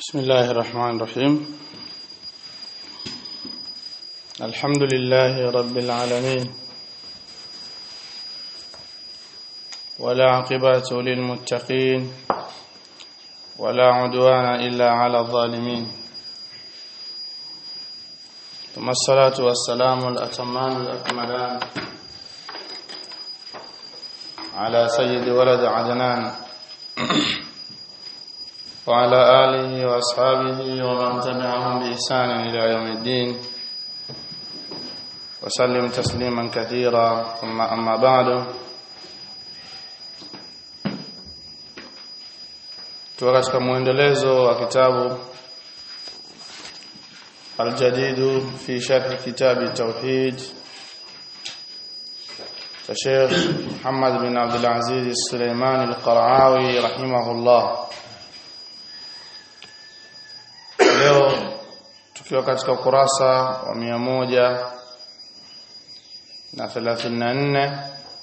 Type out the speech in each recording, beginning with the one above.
بسم الله الرحمن الرحيم الحمد لله رب العالمين ولا عقبة للمتقين ولا عدوان إلا على الظالمين ثم الصلاة والسلام الأتمان الأكملان على سيد ولد عدنان وعلى آله وأصحابه ومن تبعهم بإحسان إلى يوم الدين وسلم تسليما كثيرا ثم أما بعد tuko katika mwendelezo wa kitabu الجديد في شرح كتاب التوحيد الشيخ محمد بن عبد العزيز السليماني القرعاوي رحمه الله leo tukiwa katika ukurasa wa mia moja na thelathini na nne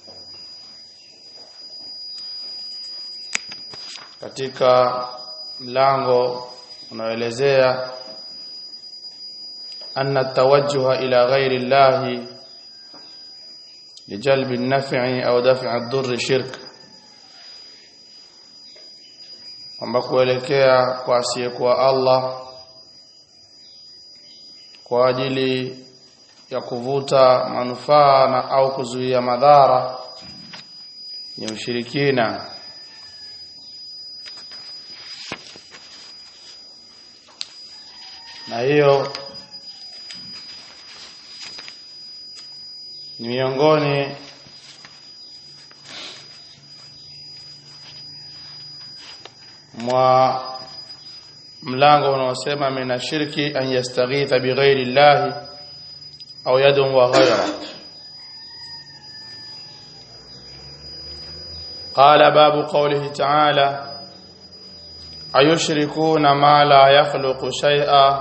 katika mlango unaoelezea anna tawajjuha ila ghairi llahi lijalbi an-naf'i au daf'i ad-durri shirk kwamba kuelekea kwa asiyekuwa Allah kwa ajili ya kuvuta manufaa na au kuzuia madhara ni ushirikina na hiyo ni miongoni mwa mlango unaosema mina shirki an yastaghitha bighairi llahi au yadun wa ghayra قال باب قوله تعالى أيشركون ما لا يخلق شيئا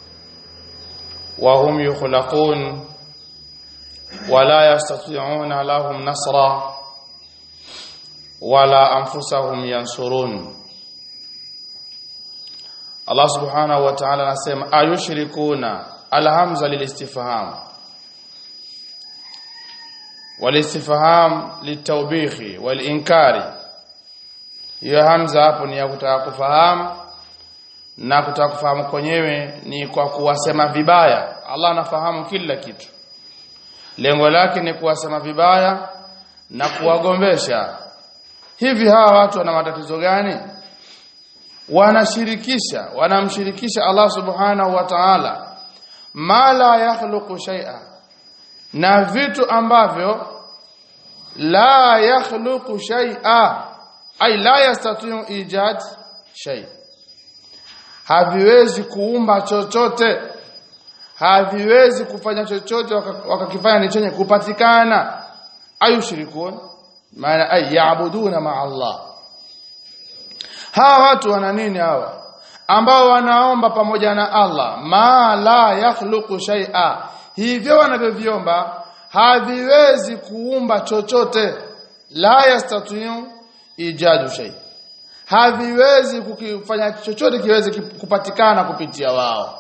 وهم يخلقون ولا يستطيعون لهم نصرا ولا أنفسهم ينصرون Allah subhanahu wa ta'ala anasema ayushrikuna alhamza lilistifham walistifham litawbihi walinkari hiyo hamza hapo ni ya kutaka kufahamu na kutaka kufahamu kwenyewe ni kwa kuwasema vibaya Allah anafahamu kila kitu lengo lake ni kuwasema vibaya na kuwagombesha hivi hawa watu wana matatizo gani wanashirikisha wanamshirikisha Allah subhanahu wa ta'ala ma la yakhluqu shay'a na vitu ambavyo la yakhluqu shay'a ay la yastati'u ijad shay haviwezi kuumba chochote haviwezi kufanya chochote wakakifanya ni chenye kupatikana ayushirikun maana ay yaabuduna ma Allah hawa watu wana nini hawa ambao wanaomba pamoja na Allah ma la yakhluqu shay'a hivyo wanavyoviomba haviwezi kuumba chochote la yastati'u ijadu shay haviwezi kukifanya chochote kiweze kupatikana kupitia wao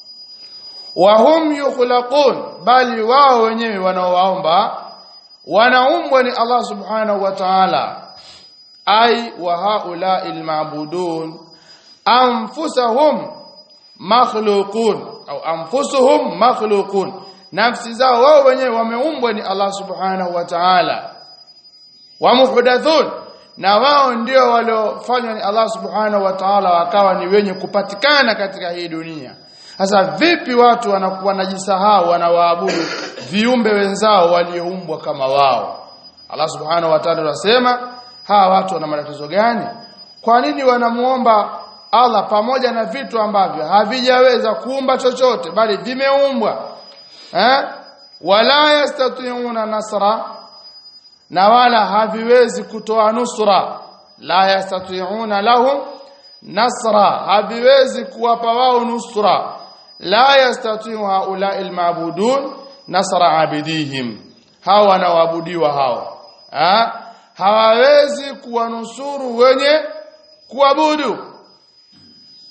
wa hum yukhlaqun bali wao wenyewe wanaowaomba wanaumbwa ni Allah subhanahu wa ta'ala ay wa haula almabudun anfusahum makhluqun au anfusuhum makhluqun nafsi zao wao wenyewe wameumbwa ni Allah subhanahu wa ta'ala wa muhdathun na wao ndio waliofanywa ni Allah subhanahu wa ta'ala wakawa ni wenye kupatikana katika hii dunia sasa vipi watu wanakuwa wanajisahau wanawaabudu viumbe wenzao walioumbwa kama wao Allah subhanahu wa ta'ala anasema hawa watu wana matatizo gani kwa nini wanamuomba Allah pamoja na vitu ambavyo havijaweza kuumba chochote bali vimeumbwa eh wala yastati'una nasra na wala haviwezi kutoa nusra la yastati'una lahum nasra haviwezi kuwapa wao nusra la yastati'u haula'il ma'budun nasra abidihim hawa wanaabudiwa hao eh hawawezi kuwanusuru wenye kuabudu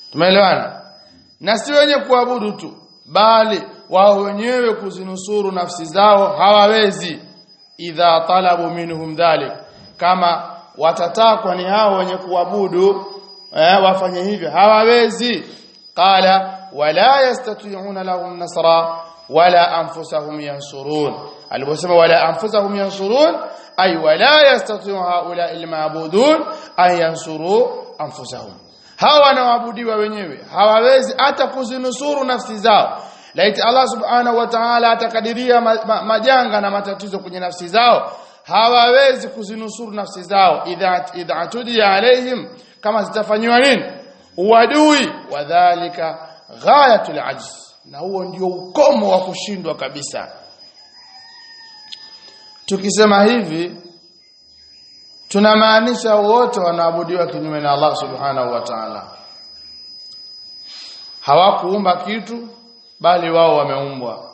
tumeelewana na si wenye kuabudu tu bali wao wenyewe kuzinusuru nafsi zao hawawezi idha talabu minhum dhalik kama watatakwa ni hao wenye kuabudu eh, wafanye hivyo hawawezi qala wala yastati'una lahum nasra wala anfusahum yansurun aliposema wala anfusahum yansurun ay wala yastati'u haula almabudun an yansuru anfusahum hawa wanaoabudiwa wenyewe hawawezi hata kuzinusuru nafsi zao laiti Allah subhanahu wa ta'ala atakadiria ma, ma, majanga na matatizo kwenye nafsi zao hawawezi kuzinusuru nafsi zao idha idha tudia alaihim kama zitafanywa nini uadui wadhālika ghayatul ajz na huo ndio ukomo wa kushindwa kabisa tukisema hivi tunamaanisha wote wanaabudiwa kinyume na Allah subhanahu wa ta'ala hawakuumba kitu bali wao wameumbwa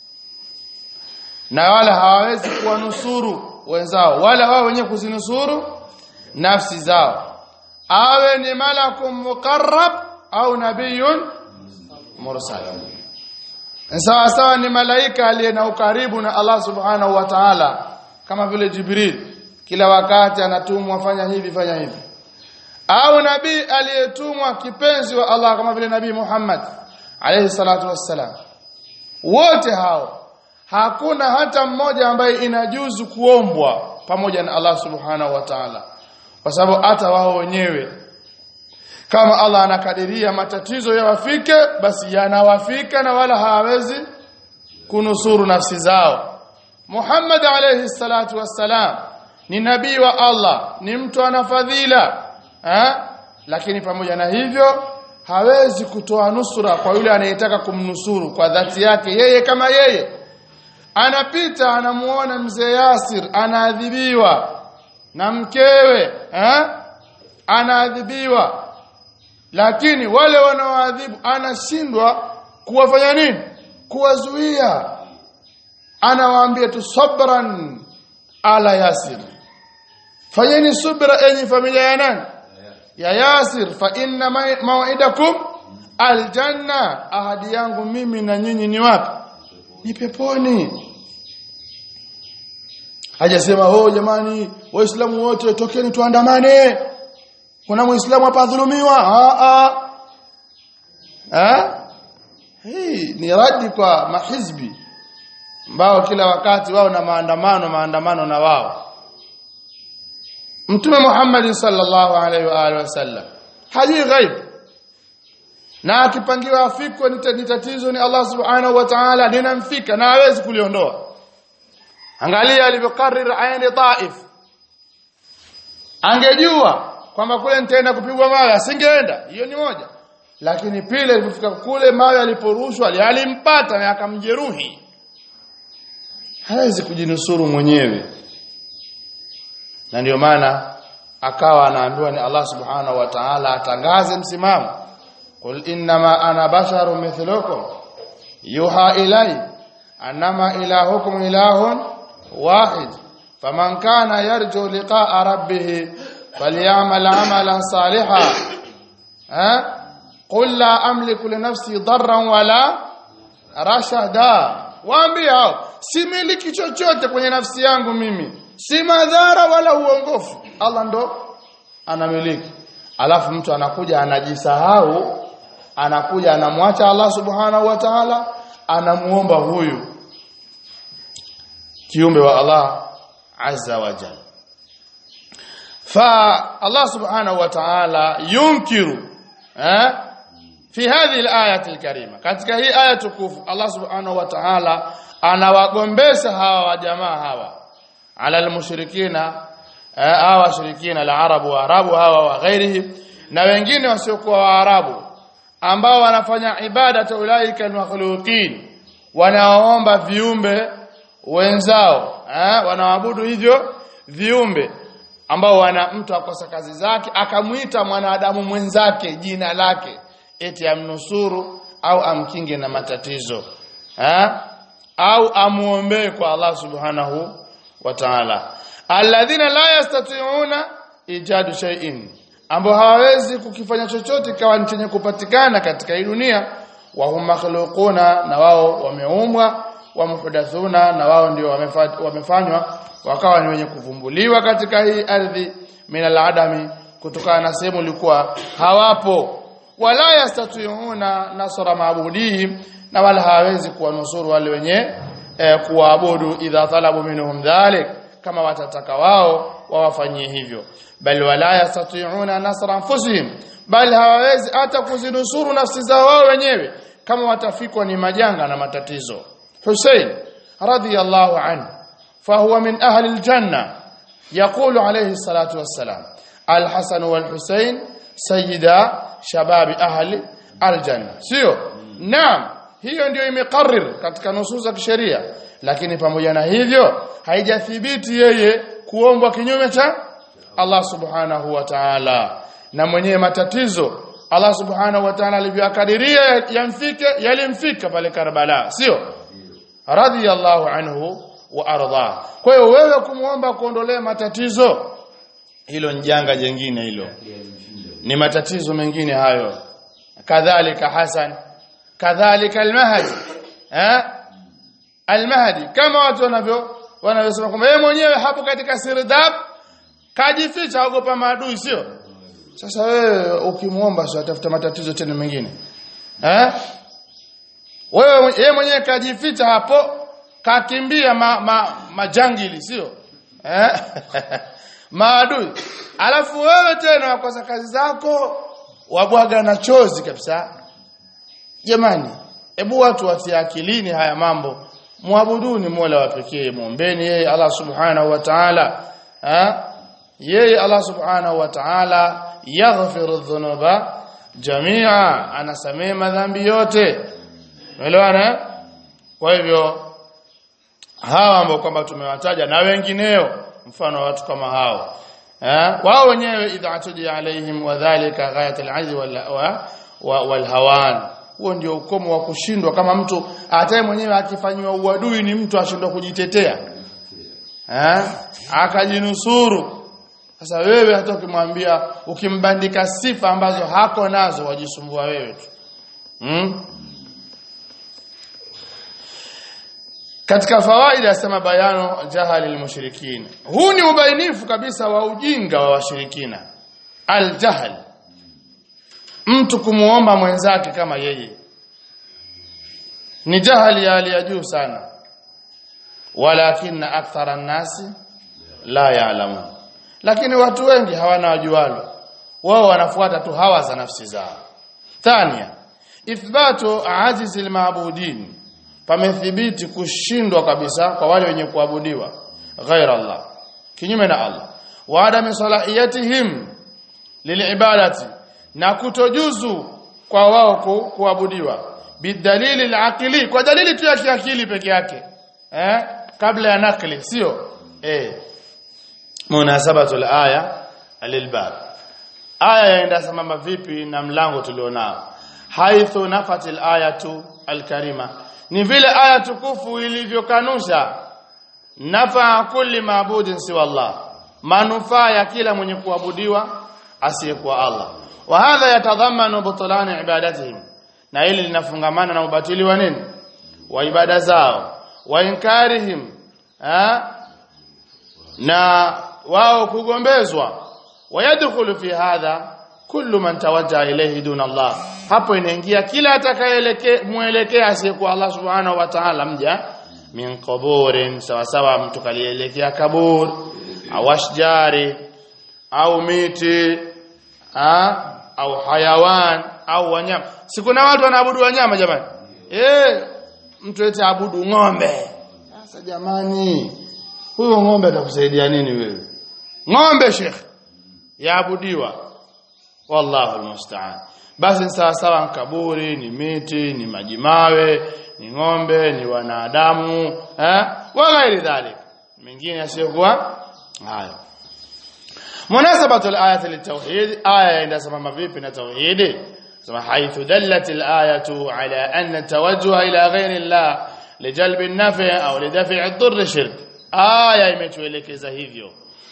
na wala hawawezi kuwanusuru wenzao wala wao wenyewe kuzinusuru nafsi zao awe ni malakum muqarrab au nabiyun mursal sawa sawa ni malaika aliye na ukaribu na Allah subhanahu wa ta'ala kama vile Jibril kila wakati anatumwa fanya hivi fanya hivi au nabii aliyetumwa kipenzi wa Allah kama vile nabii Muhammad alayhi salatu wassalam wote hao hakuna hata mmoja ambaye inajuzu kuombwa pamoja na Allah subhanahu wa ta'ala kwa sababu hata wao wenyewe kama Allah anakadiria matatizo yawafike basi yanawafika na wala hawawezi kunusuru nafsi zao Muhammad alayhi salatu wassalam ni nabii wa Allah ni mtu ana fadhila eh? lakini pamoja na hivyo hawezi kutoa nusura kwa yule anayetaka kumnusuru kwa dhati yake yeye kama yeye anapita anamuona mzee Yasir anaadhibiwa na mkewe eh? anaadhibiwa lakini wale wanaoadhibu anashindwa kuwafanya nini kuwazuia anawaambia tu sabran ala yasir fanyeni subra enyi familia ya nani ya yasir fa inna maw'idakum aljanna ahadi yangu mimi na nyinyi ni wapi ni peponi hajasema oh jamani waislamu wote tokeni tuandamane kuna muislamu hapa dhulumiwa a a eh hii ni radi kwa mahizbi ambao kila wakati wao na maandamano maandamano na wao Mtume Muhammad sallallahu alaihi wa alihi wasallam hajui ghaib na akipangiwa afikwe ni tatizo ni Allah subhanahu wa ta'ala linamfika na hawezi kuliondoa angalia alivyokarrir aini Taif angejua kwamba kule nitaenda kupigwa mawe asingeenda hiyo ni moja lakini pile alipofika kule mawe aliporushwa alimpata na akamjeruhi hawezi kujinusuru mwenyewe na ndio maana akawa anaambiwa ni Allah subhanahu wa ta'ala atangaze msimamo qul innama ana basharu mithlukum yuha ilai annama ilahukum ilahun wahid faman kana yarju liqa'a rabbih falyamal amalan salihan ha qul la amliku li nafsi darran wala rashada waambie hao similiki chochote kwenye nafsi yangu mimi si madhara wala uongofu Allah ndo anamiliki alafu mtu anakuja anajisahau anakuja anamwacha Allah subhanahu wa ta'ala anamuomba huyu kiumbe wa Allah azza wa jalla fa Allah subhanahu wa ta'ala yunkiru eh fi hadhihi al-ayati al-karima katika hii aya tukufu Allah subhanahu wa ta'ala anawagombesha hawa jamaa hawa ala al-mushrikina hawa washirikina al-arabu wa arabu hawa wa ghairihi na wengine wasiokuwa waarabu ambao wanafanya ibada ta ulaika al-makhluqin wanaomba viumbe wenzao eh wanaabudu hivyo viumbe ambao wana mtu akosa kazi zake akamuita mwanadamu mwenzake jina lake eti amnusuru au amkinge na matatizo ha? au amuombee kwa Allah subhanahu wa ta'ala alladhina la yastati'una ijadu shay'in ambao hawawezi kukifanya chochote kawa ni chenye kupatikana katika hii dunia wa hum makhluquna na wao wameumbwa wa muhdathuna na wao ndio wamefa- wamefanywa wakawa ni wenye kuvumbuliwa katika hii ardhi min aladami kutokana na sehemu ilikuwa hawapo wala yastati'una nasra maabudihim na wala hawezi kuwanusuru wale wenye eh, kuwaabudu idha talabu minhum dhalik kama watataka wao wawafanyie hivyo bal wala yastati'una nasra anfusihim bal hawawezi hata kuzinusuru nafsi zao wao wenyewe kama watafikwa ni majanga na matatizo Hussein radiyallahu anhu fahuwa min ahli aljanna يقول عليه الصلاة والسلام الحسن والحسين سيدا شباب أهل الجنة sio naam hiyo ndio imekarrir katika nusus za kisheria lakini pamoja na hivyo haijathibiti yeye kuombwa kinyume cha Allah subhanahu wa ta'ala na mwenyewe matatizo Allah subhanahu wa ta'ala alivyokadiria yamfike yalimfika pale Karbala sio radiyallahu anhu wa arda kwa hiyo wewe kumuomba kuondolee matatizo hilo ni janga jingine hilo ni matatizo mengine hayo kadhalika Hasan kadhalika al-Mahdi eh al-Mahdi kama watu wanavyo wanavyosema kwamba yeye mwenyewe hapo katika sirdab kajificha ogopa maadui sio sasa wewe ukimuomba sio atafuta matatizo tena mengine eh wewe yeye mwenyewe kajificha hapo kakimbia ma, ma, majangili sio eh maadui alafu wewe tena wakosa kazi zako wabwaga na chozi kabisa jamani hebu watu watie akilini haya mambo muabuduni Mola wa pekee muombeni yeye Allah subhanahu wa ta'ala eh yeye Allah subhanahu wa ta'ala yaghfiru dhunuba jamia anasamehe madhambi yote umeelewana kwa hivyo hawa ambao kwamba tumewataja na wengineo mfano watu kama hao eh wao wenyewe idha atudi alaihim wadhālika ghayat al-'ajz wal hawan huo ndio ukomo wa kushindwa kama mtu hataye mwenyewe akifanywa uadui ni mtu ashindwa kujitetea eh akajinusuru sasa wewe hata ukimwambia ukimbandika sifa ambazo hako nazo wajisumbua wewe tu hmm? katika fawaida yasema bayano jahali mushrikin huu ni ubainifu kabisa wa ujinga wa washirikina aljahl mtu kumuomba mwenzake kama yeye ni jahali ya hali ya juu sana walakin akthara nasi la ya'lamun lakini watu wengi hawana wajualo wao wanafuata tu hawa za nafsi zao thania ithbatu ajizi almaabudin pamethibiti kushindwa kabisa kwa wale wenye kuabudiwa ghaira Allah kinyume na Allah wa adami salahiyatihim lilibadati na kutojuzu kwa wao ku, kuabudiwa bidalili alaqili kwa dalili tu ya kiakili peke yake eh kabla ya nakli sio eh munasabatu alaya lilbab aya yaenda sambamba vipi na mlango tulionao haithu nafatil ayatu alkarima ni vile aya tukufu ilivyokanusha nafa kulli maabudin siwa Allah manufaa ya kila mwenye kuabudiwa asiyekuwa Allah wa hadha yatadhamanu butlan ibadatihim na hili linafungamana na ubatili wa nini wa ibada zao wa inkarihim ha? na wao kugombezwa wayadkhulu fi hadha kullu man tawajjaha ilayhi duna Allah hapo inaingia kila atakayeelekea muelekea asiyekuwa Allah subhanahu wa ta'ala mja min qaburin sawa sawa mtu kalielekea kabur au ashjari au miti ha? au hayawan au wanyama si kuna watu wanaabudu wanyama jamani eh mtu eti abudu ng'ombe sasa jamani huyo ng'ombe atakusaidia nini wewe ng'ombe shekhi yaabudiwa wallahu almusta'an basi sawa sawa kaburi ni miti ni majimawe ni ng'ombe ni wanadamu eh wa ghairi dhalik mengine yasiyokuwa hayo munasabatu alayati litawhid aya inasema vipi na tauhidi sema haithu dallat alayatu ala anna tawajjuha ila ghairi allah lijalbi an-nafi' au lidaf'i ad-durr shirk aya imetuelekeza hivyo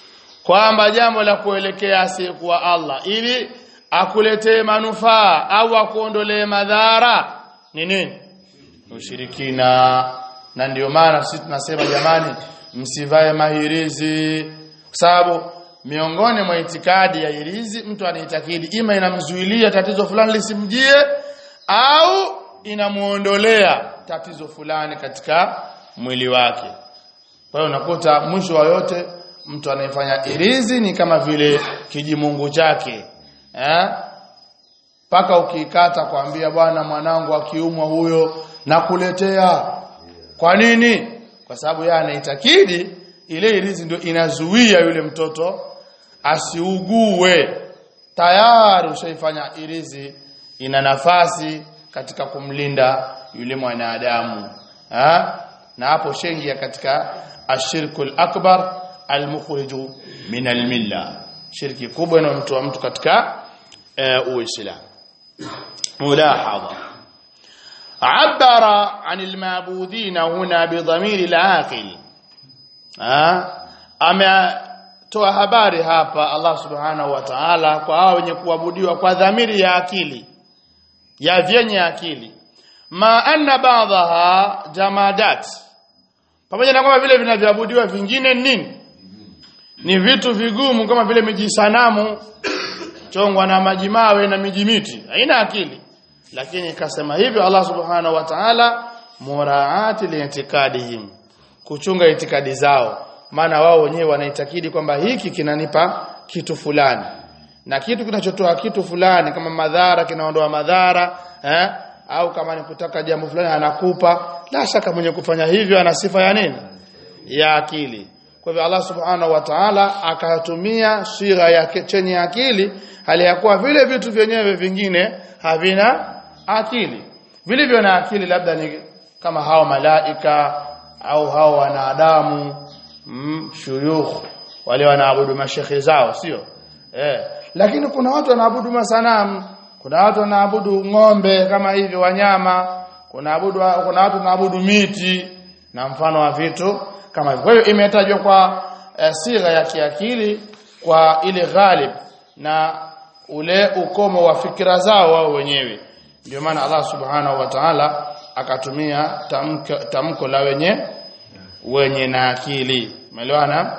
kwamba jambo la kuelekea asiyekuwa Allah ili akuletee manufaa au akuondolee madhara ni nini ushirikina na ndio maana sisi tunasema jamani msivae mahirizi kwa sababu miongoni mwa itikadi ya hirizi mtu anaitakidi ima inamzuilia tatizo fulani lisimjie au inamuondolea tatizo fulani katika mwili wake kwa hiyo unakuta mwisho wa yote mtu anayefanya irizi ni kama vile kijimungu chake eh paka ukiikata kwambia bwana mwanangu akiumwa huyo nakuletea kwa nini kwa sababu yeye anaitakidi ile irizi ndio inazuia yule mtoto asiugue tayari ushaifanya irizi ina nafasi katika kumlinda yule mwanadamu ha? na hapo shengia katika ashirkul akbar almukhriju min almilla shirki kubwa inayomtoa mtu katika uh, uislamu mulahadha عبر عن المعبودين هنا بضمير العاقل ametoa habari hapa Allah subhanahu wa ta'ala kwa hao wenye kuabudiwa kwa dhamiri ya akili ya vyenye akili ma anna ba'daha jamadat pamoja na kwamba vile vinavyoabudiwa vingine nini ni vitu vigumu kama vile mijisanamu chongwa na majimawe na mijimiti haina akili lakini kasema hivyo Allah subhanahu wa ta'ala muraati liitikadihim kuchunga itikadi zao maana wao wenyewe wanaitakidi kwamba hiki kinanipa kitu fulani na kitu kinachotoa kitu fulani kama madhara kinaondoa madhara eh? au kama ni kutaka jambo fulani anakupa la shaka mwenye kufanya hivyo ana sifa ya nini ya akili kwa hivyo Allah subhanahu wa ta'ala akatumia sigha ya chenye akili hali ya kuwa vile vitu vyenyewe vingine havina akili vilivyo na akili labda ni kama hao malaika au hao wanadamu mm, shuyukh wale wanaabudu mashekhe zao sio eh lakini kuna watu wanaabudu masanamu kuna watu wanaabudu ng'ombe kama hivi wanyama kuna abudu kuna watu wanaabudu miti na mfano wa vitu kama hivyo kwa hiyo imetajwa kwa e, sigha ya kiakili kwa ile ghalib na ule ukomo wa fikra zao wao wenyewe ndio maana Allah subhanahu wa ta'ala akatumia tamko, tamko la wenye wenye na akili umeelewana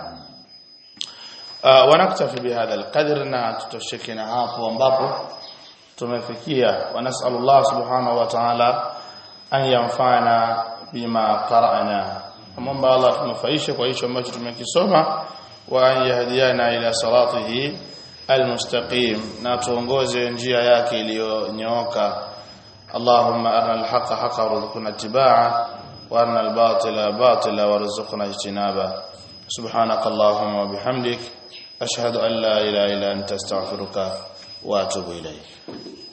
uh, wanaktafi bihadha alqadr na tutosheke na hapo ambapo tumefikia wanasallallahu subhanahu wa ta'ala an yanfa'ana bima qara'na amomba Allah tunufaishe kwa hicho ambacho tumekisoma wa an yahdiana ila salatihi almustaqim na tuongoze njia yake iliyonyooka اللهم أرنا الحق حقا وارزقنا اتباعه وأرنا الباطل باطلا وارزقنا اجتنابه سبحانك اللهم وبحمدك أشهد أن لا إله إلا أنت استغفرك وأتوب إليك